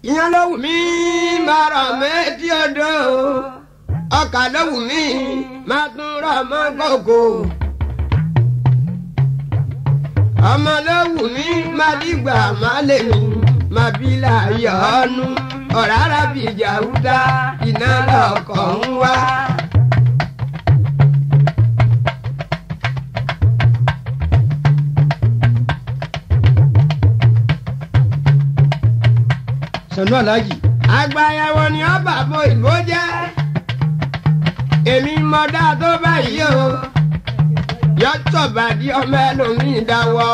ìyẹn ló wù mí máa rọ̀ méjì odò ọkà ló wù mí máa tún rọ̀ mọ́ kòkò ọmọ ló wù mí máa dìgbà máa lè mí máa bí láàyè ọ́nú ọ̀rá rábì jàúdá iná lọ́kọ̀ ń wá. sanu alhaji àgbàyẹ̀wò ni ó bàbá ìbò jẹ́ èmi mọ dá tó báyìí o yọtọ̀ bàdí ọmọ ẹlòmíì dáwọ́.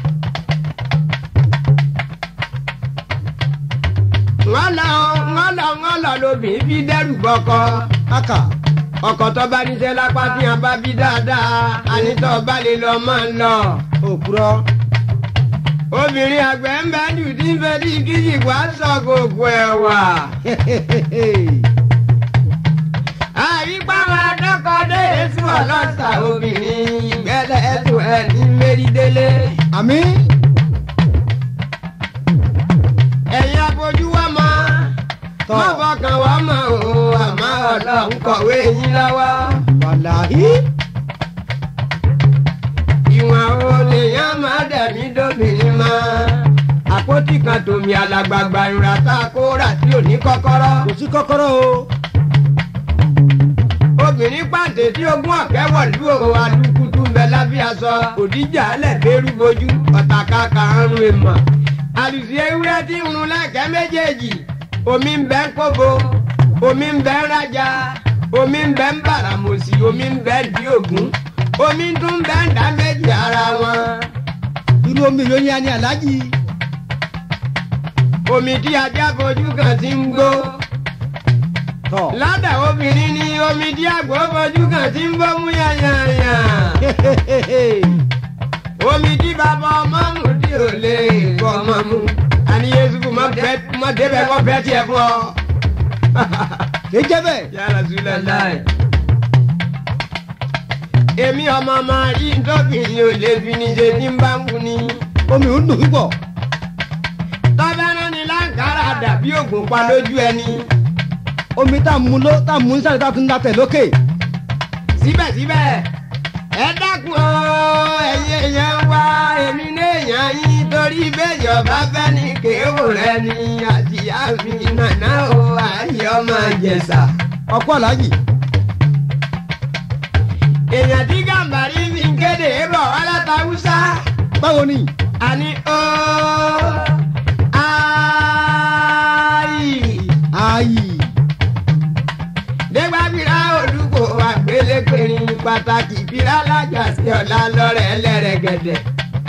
wọ́n lọ wọ́n lọ wọ́n lọ lóbìnrin bí dẹ́rù bọ́kọ. aka ọkọ tó bá níṣẹ́ lápá tí a bá bí dáadáa ànítọ́ bá lè lọ máa ń lọ. òpùrọ́ obìnrin àgbẹ̀ ń bẹ́ jù tí ń fẹ́ tí kíjì wá sọ gbogbo ẹ̀ wà. àyípa máa dọ́kọ̀ déyé sí ọlọ́sà obìnrin ìgbẹ́lẹ̀ ẹ̀tún ẹ̀ ní mérídélé. àmì ẹ̀yin abojú wa mọ́ Tọ́. má fọkàn wá mọ́ o àmọ́ ọlọ́run kọ̀wé yín lọ́wọ́. wàláhí ìwọ̀n o lèèyàn máa dẹ̀mí dóbìnrin mọ́. àpótí kan tòmí alàgbàgbà ìrà tá a kó rà tí ò ní kọ́kọ́rọ́. kò sí kọ́kọ́rọ́ o obìnrin pàǹtẹ tí ogún ọ̀kẹ́ wọ̀lú o alukutu ń bẹ lábẹ́ aṣọ òdìjà ẹlẹ́gbẹ̀rú bojú ọ̀tàkà karùn-ún èèmọ̀. àlùsí ewúrẹ́ tí ń run lẹ́kẹ́ méjèèjì omi ń bẹ ń kóbo omi ń bẹ ń rajà omi ń bẹ ń bàràmòsì omi ń bẹ ń di ògún omi tún ń bẹ ń dá méjì ara wọn. irú omi yóò ní ani alhaji omi tí ajá fojú kan ti ń gbó. tọ ládà obìnrin ni omi tí àgbò fojú kan ti ń bọ́ mú yànyànyà. omi tí bàbá ọmọ mú tí ò lè kọ́ ọmọ mú. àní yéésù má bẹ má débẹ̀ kọ́ bẹ́ẹ̀ tiẹ̀ fún ọ. kì í jẹ́ bẹ́ẹ̀ yàrá zulẹ̀ láì. èmi ọmọ máa rí ntọ́kìnrin ò lè fi ní ṣe tí ń bá ń wù ní. omi ò ń dùn púpọ̀ tọ́bẹ̀rẹ̀ ni láǹkárá dàbí ògùn pa lójú ẹni. omi tá a mú ló tá a mú nísàlẹ̀ tá a tún ń dàtẹ̀ lókè síbẹ̀síbẹ̀ ẹ dákun o ẹ̀yin èèyàn wá èmi léèyàn yín torí béèyàn bá fẹ́ ní kéwò rẹ ni àtìyá mi nàná o àyè ọmọ ìjẹsà. ọkọ alhaji èèyàn tí gàmbàrí fi ń kéde bọ̀ wá láta Hausa báwo ni àní o ayi ayi dégbàbíra olùkọ́ àgbélékèrè pàtàkì bíra lájà sí ọ̀la lọ́rẹ̀ ẹlẹ́rẹ̀gẹ̀dẹ̀.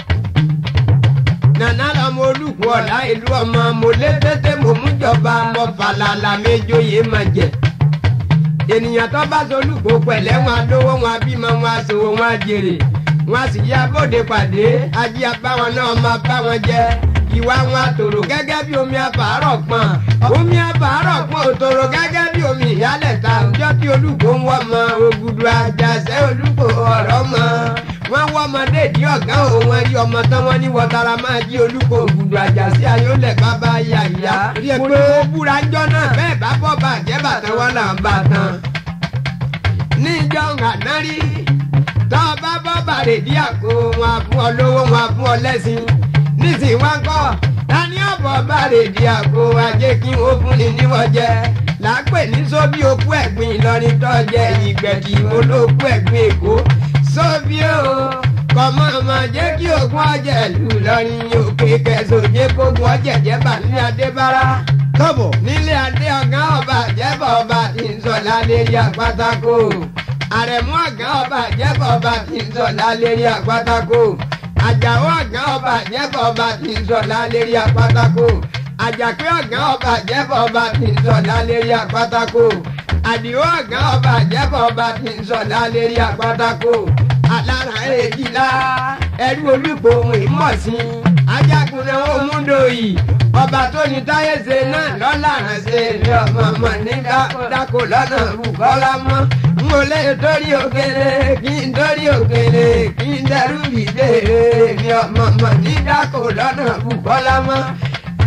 nana lọmọ olùkọ́ ọ̀la ìlú ọmọ mo lé tètè mo mú jọba mọ falala méjòyè má jẹ. ènìyàn tó bá solùkọ́ pẹ̀lẹ́ wọn adówó wọn abímọ wọn aṣòwò wọn àjèrè wọn sì yá bóde pàdé ají abáwọn náà máa bá wọn jẹ ìwà wọn àtòrò gẹ́gẹ́ bí omi àbárọ̀ pọ̀n omi àbárọ̀ pọ̀n òtòrò gẹ́gẹ́ bí omi ìyálẹ̀ta ọjọ́ tí olùkọ́ ń wọ́ mọ ògùdù àjàṣẹ́ olùkọ́ ọ̀rọ̀ mọ wọ́n wọ́ ọmọdé ìdí ọ̀gá òun wọn rí ọmọ tán wọ́n ní wọ́tara máa jí olùkọ́ ògùdù àjàṣẹ́ ayọ́lẹ̀ bàbá yà ìyá Rí ẹ mo pé- ní ó búra ńjọ́ náà bẹ́ẹ̀ bá bọ́ bàjẹ́ bàtàn wọn là ń bà tán ní ìjọ ńgànárí tọ́ ọ bá bọ́ bàrẹ̀ dí àgbo wọn á fún ọ lówó wọn á fún ọ lẹ́sìn nísìnyí wá ń kọ́ tani ọ̀bọ̀ bàrẹ̀ dí àgbo ajé kí wọ́n fún ni níwọ̀n jẹ làápè ní sóbí okú ẹ̀gbìn Ìlọrin tó jẹ ìgbẹ̀dì olóòkú ẹ̀gbìn Èkó sóbí o kọ̀mọ́ ọmọ jẹ́ kí ògùn ọ̀jẹ̀ lù lọ́rin òkè kẹsàn-án kógun ọ̀jẹ̀ jẹ́ bàlẹ́ adébára káàbọ̀ nílé adé ọ̀gá ọba jẹ́bọ̀ ọba tí ń sọ lálérí àpátákó àrẹ̀mú ọ̀gá ọba jẹ́bọ̀ ọba tí ń sọ lálérí àpátákó àjàó ọ̀gá ọba jẹ́bọ̀ ọba tí ń sọ lálérí àpátákó àjàpé ọ̀gá ọba jẹ́bọ̀ ọba tí ń sọ lálérí àpátákó àdìó ọ̀gá ọba jẹ́bọ̀ ọba tí ń sọ lálérí àpátákó alára èjìlá ẹrú olùkọ́ ohun ìmọ̀sí ajagunlẹ̀ omúdòyì ọba tó ní táyé ṣe náà lọ́la ránṣẹ́ ilé ọmọ ọmọ ní dákò lọ́nà rúkọ́lá mọ́ n ò lè torí òkèlè kí n torí òkèlè kí n dẹrù ìdè mi ọmọ ọmọ ní dákò lọ́nà rúkọ́lá mọ́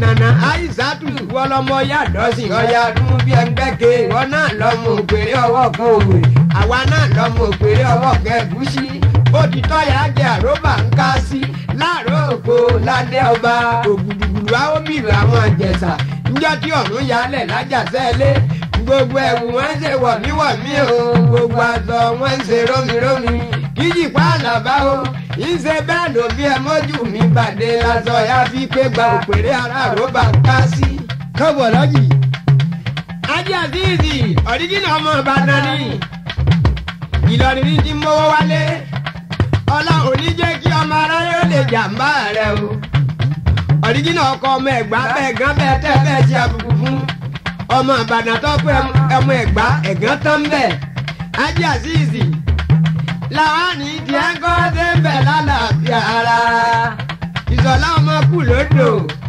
nana aisatu wọlọmọ yàdọ́sìn ọ̀yà dún bí ẹgbẹ́ke ìwọ náà lọ́mọ òpèrè ọwọ́ kan òwe àwa náà lọ́mọ òpèrè ọwọ́ kan ẹ̀gúsí òtítọ́ yà jẹ́ àròbà ń ká sí láàárọ̀ òpó ládé ọba ògùdùgùdù àwòbìrì àwọn àjẹsà níjọ́ tí ọ̀run yálẹ̀ lájàsẹ́lẹ̀ gbogbo ẹ̀wù wọn ń ṣe wọ̀míwọ̀mí o gbogbo aṣọ wọn ń ṣe rómirómi kíjì pa àlàbá o ìṣe bẹ́ẹ̀ ló bí ẹ mọ́jú mi bàdé lásọ ya fi pé gba òpèrè ara àròbà ń ká sí. káàbọ̀ alájì. ajé àzíìzì ọ̀ríjìnà ọmọ ìbàdàn ni ìlọrin ní ti mówó wálé ọlá òní jẹ́ kí ọmọ aráyé ó lè jàǹbá rẹ o ọ̀ríjìnà ọkọ ọmọ ẹ̀gbá bẹ́ẹ̀ gán bẹ́ẹ̀ tẹ́ bẹ́ẹ̀ ṣe àbùkù fún ọmọ ìbàdàn tó pé ọmọ ẹ̀gbá ẹ̀gán tán bẹ́ẹ̀ ajé àzíìzì làwọn ní tiẹ̀ ń kọ́ dé ń bẹ̀ lálàáfíà ara ìsọ̀lá ọmọ kù lódò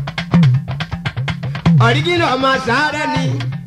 ọ̀ríjìnà ọmọ sàárẹ̀ ni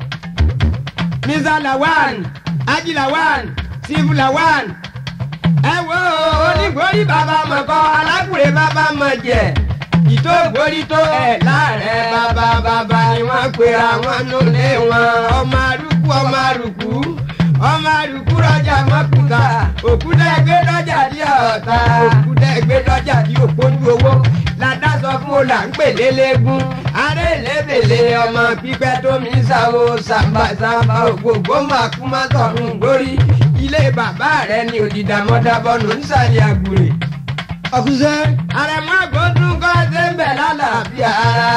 mr lawan ají lawan steve lawan ẹ wo onígbórí bàbá mọ̀kọ́ alákùrẹ́ bàbá mọ̀ jẹ́ ìtò gbórí tó ẹ̀ láàrẹ̀ bàbá bàbá ni wọ́n pera wọn nulẹ̀ wọn ọmọ arúgbó ọmọ arúgbó ọmọ arúgbó rọjà mọ́kúta òkúta ẹgbẹ́ lọ́jà dí ọ̀tá òkúta ẹgbẹ́ lọ́jà dí òpójú owó ládàsọ fún ọlà ń pè lélẹ́gún aré lébèlè ọmọ pípẹ́ tó mi sáwó sàmbàsàmbà ògbógbó màkúmá tọ̀run gbórí ilé bàbá rẹ ni òdìdàmọ́dàbọ̀nù ń sàlẹ̀ àgbèrè ọkùnṣẹ́. àrẹ̀mú àgọ́dún kọ́ ṣe ń bẹ̀ lálàáfíà ara.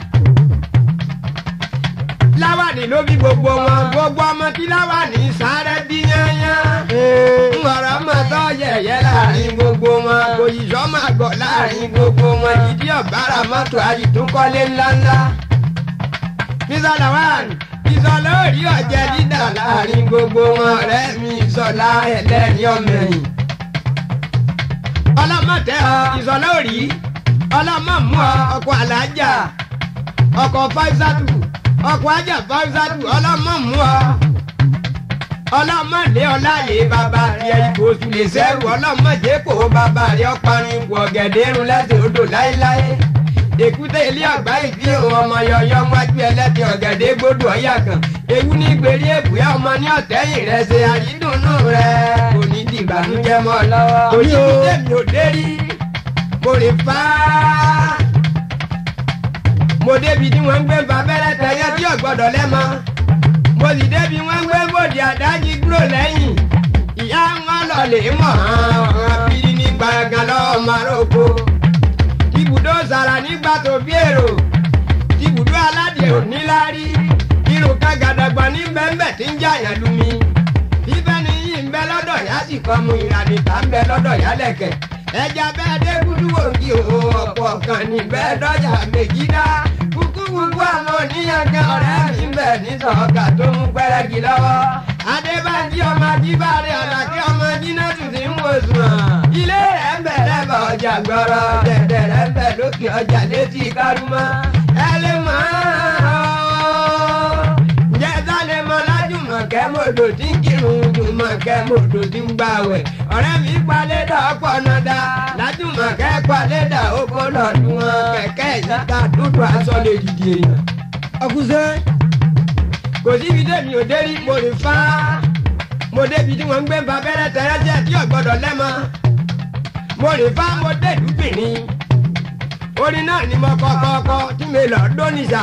láwàní ló bí gbogbo wọn gbogbo ọmọ tí láwàní sáré bí yányán. ńlọrọ mọ̀ tọ́ yẹ̀yẹ́ láàrin gbogbo wọn kò yíṣọ́ máa gbọ̀ láàrin gbogbo wọn ìdí ọ̀bára mọ́tò àyìtúnkọ́lé ńláńlá. Mr. Lawan ìsọ̀lá òrí ọ̀jẹ̀ dídà láàrin gbogbo wọn ọ̀rẹ́ mi ìsọ̀lá ẹlẹ́rìí ọ̀mẹ̀yìn ọlọ́mọ̀tẹ́ ọ ìsọ̀lá òrí ọlọ́mọ̀mú ọ ọkọ̀ alájà ọkọ̀ fáìsàtù ọkọ̀ ajá fáìsàtù ọlọ́mọ̀mú ọ ọlọ́mọ̀lé ọláyé bàbá rẹ ipò oṣù lè sẹ́rù ọlọ́mọ̀jẹ́ kò bàbá rẹ ọparun ipò ọ̀gẹ̀dẹ̀ irun lẹ́sẹ̀ odò láéláé èkúté ilé ọgbà ìdí òun ọmọ yọyọ wájú ẹlẹ́tì ọ̀gẹ̀dẹ̀ gbódò ọ̀yà kan ewu ní gbèrè èbúyá ọmọ ní ọ̀tẹ́yìn rẹ ṣe àyídùnnú rẹ kò ní di ìbànújẹ́ mọ́ ọ lọ́wọ́. kò ní bí tèmi ò dé rí mo rè fá. mo débi tí wọ́n ń gbé babẹ́rẹ́ tẹ̀yẹ tí ọ̀gbọ́dọ̀ lẹ́mọ. mo sì débi wọ́n ń gbé bòdì àdájí dúró lẹ́yìn. ìyá wọn lọ lè mọ̀ ọ́n bíi ní gbàngàn lọ́wọ́ maroko. ibùdó sàrà nígbà tó bí èrò. ibùdó aládìẹ ò ní lárí. irun kan gàdàgbà ní bẹ́ńbẹ́ tí ń jàyàn lumi. bíbẹ́ ni yìí ń bẹ lọ́dọ̀ yá sì kọ́ mu ìrànìta ń bẹ lọ́dọ̀ yá lẹ̀kẹ̀. ẹja bẹ́ẹ̀ dé gúdúwò kí o ọ̀pọ̀ kan ní bẹ́ẹ̀ dọ́jà méjì dá. kúkú kúkú àwọn oníyankan ọ̀rẹ́ mi ń bẹ̀ ní sọ̀ọ́kà tó mú pẹ́rẹ́gì lọ́wọ́. adébájí ọmọ ajíbáre àlàkí ọmọ jínátù ti ń wò sùn. ilé rẹ̀ ń bẹ̀ lẹ́bàá ọjà gbọ́rọ̀ dẹ̀dẹ̀ rẹ̀ ń bẹ̀ lókè ọjà létí kárúmọ́. ẹ lè mọ̀ ọ́ ǹjẹ́ sálẹ̀ mọ́ lájùmọ̀kẹ́ mọ́tò tí ń kírun jùmọ̀kẹ́ mọ́tò tí ń gbàwẹ̀ ọ̀rẹ́ mi palédà ọ̀pọ̀ nàdà lájùmọ̀kẹ́ palédà oko lọ́dún wọn kẹ̀kẹ́ ìyíká dúdú aṣọ lè dìde èèyàn. ọkùnṣẹ́. kò síbi tèmi ò dérí mo rìn fá mo débi tí wọ́n ń gbé babẹ́rẹ́ tẹ́rẹ́jẹ́ tí ọ̀gbọ́dọ̀ lẹ́mọ mo rìn fá mo dé dùbìrín orin náà ni mo kọ́ kọ́kọ́ tí mi lọ dóníṣà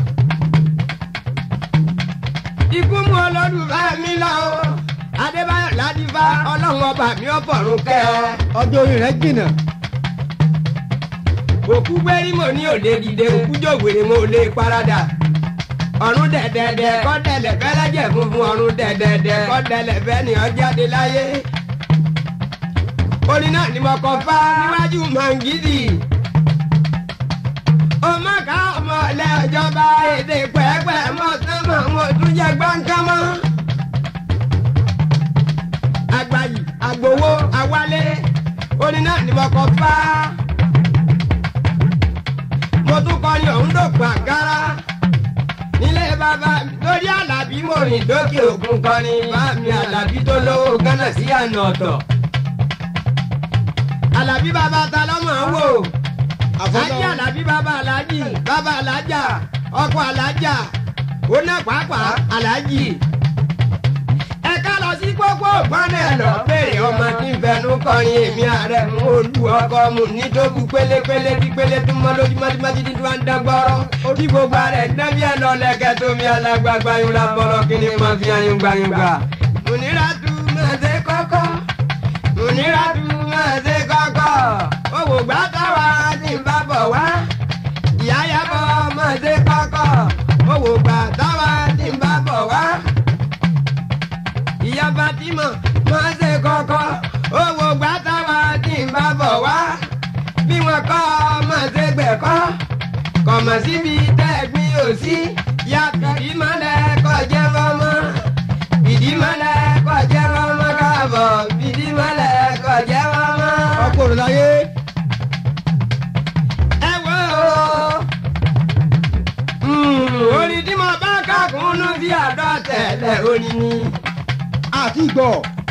ikú mú ọlọ́dún bá mi lọ o adébáyọ̀ ládìbá ọlọ́run ọba mi ò fọ̀rùn kẹ́ ọ. ọjọ́ orí rẹ̀ jìnnà. òkú gbérí mo ní òde dìde òkú jòwèrè mo lè parada ọ̀run dẹ̀dẹ̀dẹ̀ kọ́ dẹ̀lẹ̀ fẹ́ lẹ́jẹ̀ funfun ọ̀run dẹ̀dẹ̀dẹ̀ kọ́ dẹ̀lẹ̀ fẹ́ ní ọjáde láyé. orin náà ni mo kọ fá níwájú mangidi. ọmọ ká ọmọ ọlẹ́ ọjọ́ba èdè pẹ́ẹ́pẹ́ mọ́ sánmọ́ mo tún jẹ gbọ́ǹkan mọ́. àgbàyì àgbòwò àwálé orin náà ni mo kọ fá. mo tún kọrin ọ̀hún dògbò àgárá nílé bàbá lórí àlàbí mo rìn dókè òkun kọrin bá mi àlàbí tó lówó gánà sí àná ọ̀tọ̀. àlàbí bàbá ta lọ́mọ wò Àfọlọ́. ajé alábí bàbá alájì bàbá alájà ọkọ alájà oná pàápàá alájì. ẹ ká lọ sí pópó gbọ́nà ẹ̀ lọ béèrè ọmọ tí ń fẹnu kọrin èmi ààrẹ mú olú ọkọ mu ní tó bu pélépélé tí pélé tó mọ lójúmọ́ tí mọ́tí tí wọ́n ń dán gbọ́rọ́. orí gbogbo rẹ̀ dẹ́bí ẹ̀ lọ lẹ́kẹ́ tó mi alágbàgbà yín la bọ́rọ̀ kí ni mo fi ayún gbàyúngbà. múnira tu máa ṣe kọ́kọ́ múnira tu máa ṣe kọ́kọ́ owó gbà táwa ti ń bá bọ̀ wá ìyá yàbọ̀ máa ṣe kọ́kọ́ owó gbà táwa ti ń bá bọ̀ wá ìyá fatima máa ṣe kọ́kọ́ owó gbà táwa ti ń bá bọ̀ wá bí wọn kọ́ máa ṣe gbẹ̀kọ́ kọ̀mọ̀ síbi tẹ́gbìn ò sí ya fìdí mọ́lẹ̀ kọjá mọ́mọ́ fìdí mọ́lẹ̀ kọjá mọ́mọ́ káàbọ̀ fìdí mọ́lẹ̀ kọjá mọ́mọ́. ọkọ rẹ láyé ẹ wo orin tí mo bá kàkúnnú sí àdó tẹ̀lẹ̀ orin ni àti ìgbọ̀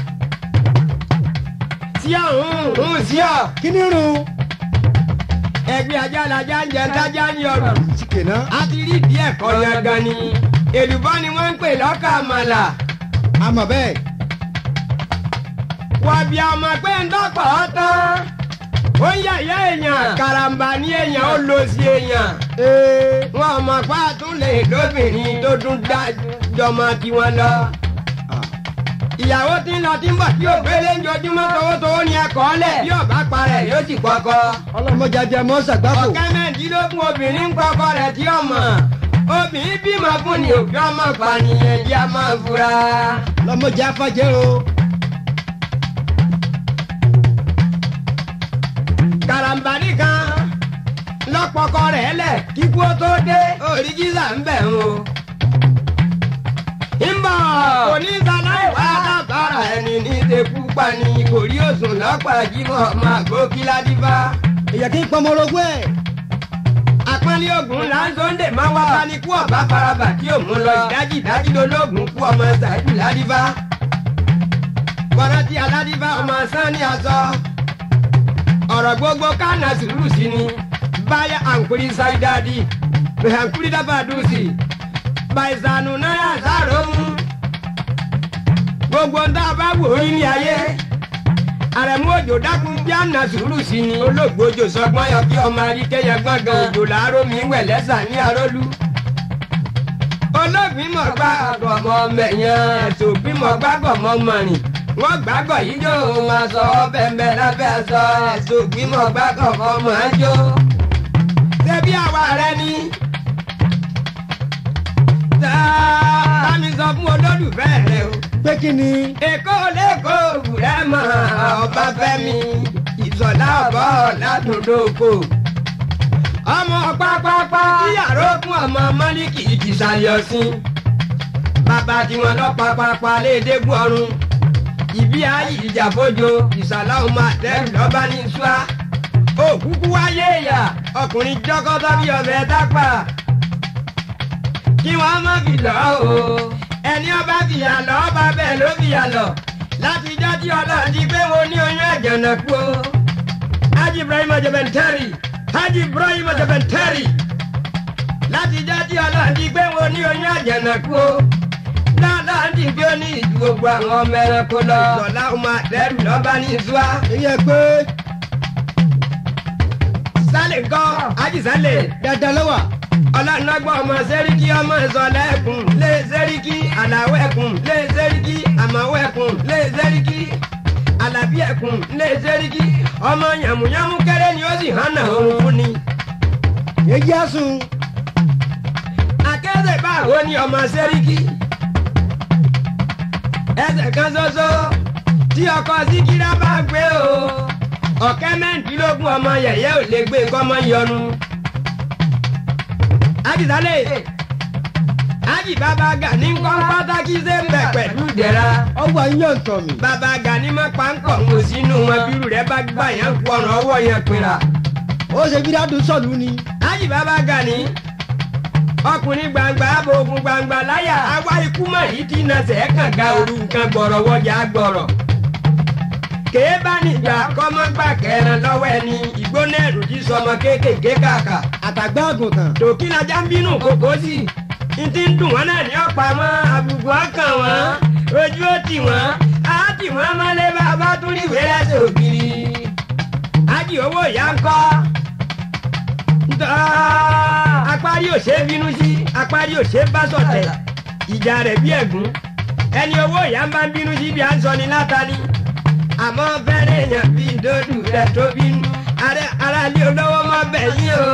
tí ọ̀hún ń sí ọ̀ kí ni rún ẹgbẹ́ ajá lajá ń jẹ tájá ní ọ̀rọ̀. síkè náà a ti rí díẹ̀ kọ́ yan gan ni èlùbọ́ ni wọ́n ń pè lọ́kà àmàlà àmọ̀ bẹ́ẹ̀ wàbí ọmọ pé ń dọ́pọ̀ ọ́ tán ó ń yàyà èèyàn karambà ní èèyàn ó lọ sí èèyàn ee wọn ọmọ pa tún lè lóbìnrin tó tún dá jọmọ tiwọn lọ ìyàwó tí ń lọ tí ń bọ̀ tí ò gbélé ń jojúmọ́ towótowó ni ẹ̀kọ́ lẹ̀ bí ọ̀bá parẹ̀ yóò sì kọ́kọ́ ọlọ́mọdé ajá mọ́ ṣàgbákò ọ̀kẹ́ mẹ́ẹ̀ẹ́dínlógún obìnrin ń kọ́kọ́ rẹ̀ tí ọmọ obìnrin bímọ fún ni òbí ọmọ pànìyàn jẹ́ a máa fura. ọlọ́mọdé afájẹ́ o karambani kan lọ́pọ̀kọ rẹ̀ lẹ̀ kíkú ó tó dé òrìgísà ń bẹ̀ ń o. ń bọ̀ kò ní sanáì wá lábára ẹni ní ìdẹ́kú pani kò rí òsùn lọ́pọ̀ àjímọ̀ ọmọ àgbo kíládìbá. èyàn kì í pọnmọ orogún ẹ̀ àpọ́nlé ogun là ń sọ́ndè máa wá bá ní kú ọ̀bá faraba tí ò mú lọ ìdájì ìdájì lológun kú ọmọ ṣáìdù ládìbá. bọ́lájí aládìbá ọmọ sani aṣọ. ọ̀rọ̀ gbogbo kánà sùúrù sí ni báyà àǹkúrí sáídádì àǹkúrí dábàdùsì bàìsànù náírà sáró mú. gbogbo ń tá a bá wò ó ní ayé àrẹ̀mú òjò dákun bí àná sùúrù sí ni olóògbójò sọgbọ́n yọ kí ọmọ aríkẹ́yẹ gbọ́ngàn òjò làárọ̀ mi wẹ̀ lẹ́sà ní arólú. olóògbín mọ̀ gbá ọmọ mẹ̀yàn ẹ̀sùn ògbín mọ̀ gbágọ̀ mọ́ mọ̀rìn wọ́n gbàgọ̀ yìí jó máa sọ ọbẹ̀ mbẹ́ lábẹ́ aṣọ ẹ̀sùn ògbín mọ̀ gbágọ̀ mọ́ mọ̀ ẹ́ jó. ṣebí àwa rẹ ni. tààmì sọ fún olólùfẹ́ rẹ o pé kí ni èkó lẹ́kọ̀ọ́ òwúrẹ́ mọ̀ ọba fẹ́mi ìsọ̀lá ọ̀bọ̀ ládùúgbò. ọmọ pápápá yàrá òkun ọmọ mọ́líkì ìtìsàlẹ̀ ọ̀sìn. bàbá tiwọn lọ pápápá lédégún ọrùn. ìbí ayé ìjàfójo ìsàlá ọmọ àtẹ́rù lọ́ba ní ṣúà. òkúkú wáyé ìyá ọkùnrin jọ́kọ́tọ́ bí ọbẹ̀ dápà. kí wọ́n má fi lọ́ o ẹni ọba fìyà lọ ọba bẹ́ẹ̀ ló fìyà lọ láti ijọ́ tí ọlọ́run ti gbé wo ní oyún ẹ̀jẹ̀ náà kú o. Haji Ibrahim Ajabentari Haji Ibrahim Ajabentari láti ijọ́ tí ọlọ́run ti gbé wo ní oyún ẹ̀jẹ̀ náà kú o. dáadáa ti gbé ní ìjú gbogbo àwọn ọmọ ẹranko lọ. ìsọ̀lá ọmọ àtẹ́rù lọ́ba ní ìṣúá. èyí ẹ pé sálẹ̀ ńkọ́ Haji sálẹ̀ dáadáa lọ́wà ọlọ́nàgbọ́n ọmọ sẹ́ríkì ọmọ ìsọ̀lá ẹ̀kún lé sẹ́ríkì àlàwọ̀ ẹ̀kún lé sẹ́ríkì àmàwọ̀ ẹ̀kún lé sẹ́ríkì àlàbí ẹ̀kún lé sẹ́ríkì ọmọ yàmùyàmù kéré ni ó sì hànà òun fún ni. èyí á sùn akẹ́sẹ̀ báwo ni ọmọ sẹ́ríkì ẹsẹ̀ kan ṣoṣo tí ọkọ síkírá bá gbé o ọ̀kẹ́ mẹ́rìndínlógún ọmọ yẹ̀yẹ́ ò lè gbé nǹkan mọ́ yọnu àjìsálẹ̀ àjì bàbá gani ń kọ́ pátákì ṣe ń bẹ̀ pẹ̀lú ìdẹ̀ra ọwọ́ yíyan tọ̀ mí bàbá gani má pa ń kọ̀ ń wò sínú wọn bírù rẹ̀ bá gbà yẹn kú ọ̀nà ọwọ́ yẹn pinra. ó ṣe bí dáadùn sọ̀lú ni àjì bàbá gani ọkùnrin gbangba abogun gbangba láyà àwa ikú mọ̀ yìí ti na sẹ̀ kàn ga òru nǹkan gbọ̀rọ̀ wọjà gbọ̀rọ̀ kèé bá níjà kọ́mọ́ gbà kẹran lọ́wọ́ ẹni ìgbóná ẹ̀rù jí sọmọ kéékèèké kàkà àtàgbà àgùntàn. tòkí lajá ń bínú kókó sí n ti ń dùn wọn náà ní ọ̀pá mọ́ àbùkù ọkàn wọn ojú ó tì wọ́n á tì wọ́n mọ́lé bàbá tún rí ìwé lẹ́sẹ̀ ògiri ájì owó ìyá ń kọ́ ntọ́ apárí ò ṣe é bínú sí apárí ò ṣe é bá sọ̀tẹ̀ ìjà rẹ̀ bí ẹ̀gún ẹni owó ìyá ń bá ń bínú sí bí à ń sọ ni látàlí àmọ́ fẹ́rẹ̀ èèyàn bíi dòdù rẹ̀ tó bínú aráàlú olówó mọ́ bẹ̀yìn o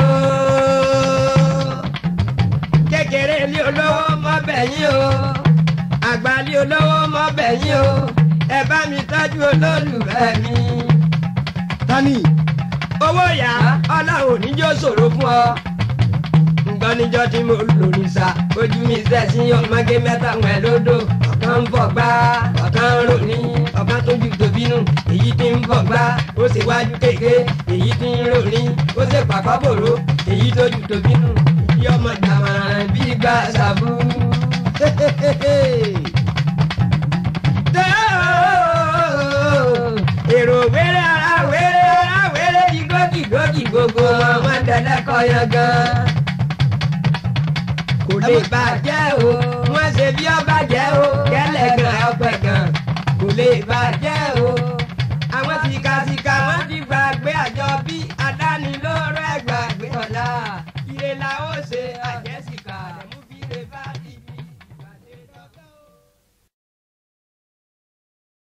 kékeré ilé olówó mọ́ bẹ̀yìn o àgbà ilé olówó mọ́ bẹ̀yìn o ẹ bá mi tọ́jú olólùfẹ́ mi. tani owó yá ọlọ́run níjó ṣòro fún ọ. nǹkan níjọ́ tí mo lò ní sa ojú mi sẹ́sí ọmọge mẹ́ta wẹ̀ lódò ọ̀kan ń bọ̀ gbá ọ̀kan ń rò ní ọ̀kan tó ju tòbínú èyí tí ń bọ̀ gbá ó sì wájú kéke èyí tí ń rò ní ó sì pàkọ́ bòrò èyí tó ju tòbínú ìdí ọmọ jàmọ̀ràn bí gbà sàbú. èrò wéré ara wéré ara wéré dìgódìgódì gbogbo wọn dẹlẹ́kọ̀ yan gan. kò lè bàjẹ́ o wọ́n ṣe bí ọba